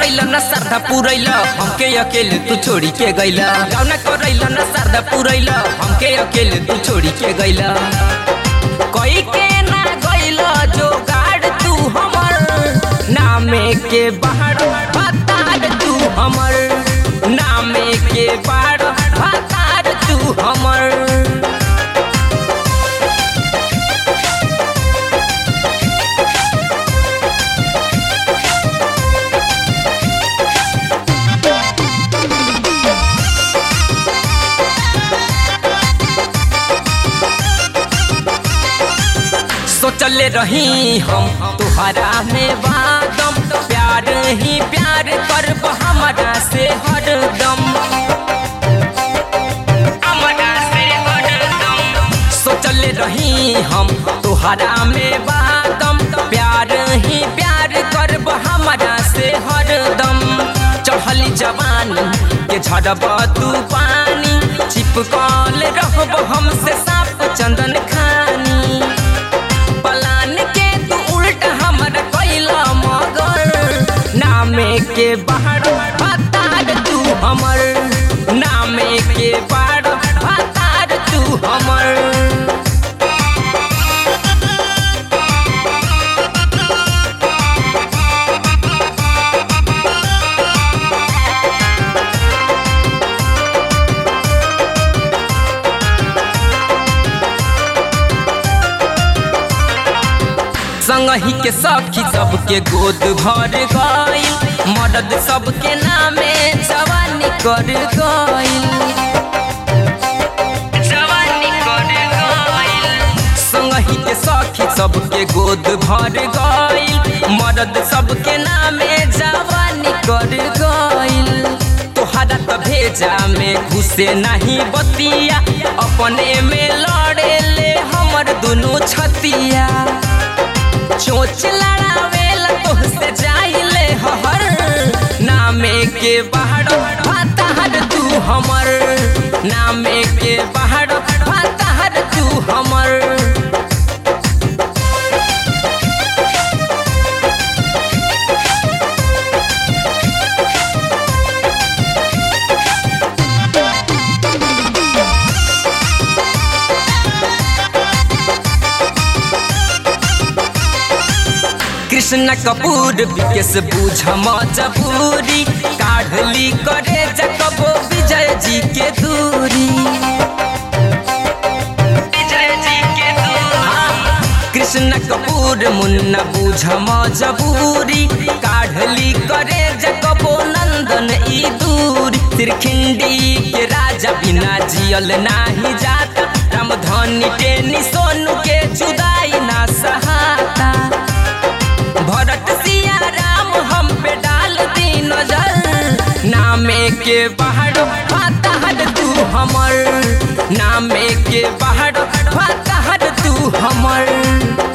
करैल न श्रद्धा पुरैल हमके अकेले तू छोड़ी के गैल गाउना करैल न श्रद्धा पुरैल हमके अकेले तू छोड़ी के गैल कोई के ना गैल जो गाड़ तू हमर नामे के बाहर भतार तू हमर नामे के बाहर भतार तू हमर सोचले रही हम तुहरा में वादम प्यार ही प्यार करब हमारा से हरदम हमारा से हरदम सोचले रही हम तुहरा में वादम प्यार ही प्यार करब हमारा से हरदम चढ़ली जवानी के झड़ब तू पानी चिपकल रहब हमसे साफ चंदन खानी पलान के तू उल्ट हमर कैला मगर नामे के बाहर भतार तू हमर नामे के बाहर भतार तू हमर संगही के सखी सबके गोद भर गइल मदद सबके नामे जवानी कर गइल जवानी कर गइल संगही के सखी सबके गोद भर गइल मदद सबके नामे जवानी कर गइल तोहरा त भेजा में घुसे नहीं बतिया अपने में लड़े ले हमर दुनू छतिया चोच लड़ावेला तोहसे जाइले हर नामे के बाहर भाताहर तू हमर नामे के बाहर भाताहर तू हमर कृष्ण कपूर विकेश बूझ मजबूरी काढ़ली करे जकबो विजय जी के दूरी कृष्ण कपूर मुन्ना बूझ मजबूरी काढ़ली करे जकबो नंदन ई दूरी त्रिखिंडी के राजा बिना जियल नाही जाता रामधनी टेनी सोनू के जुदाई ना सहाता भरत सिया राम हम पे डाल दी नजर नामे के बाहर फातहर तू हमर नामे के बाहर फातहर तू हमर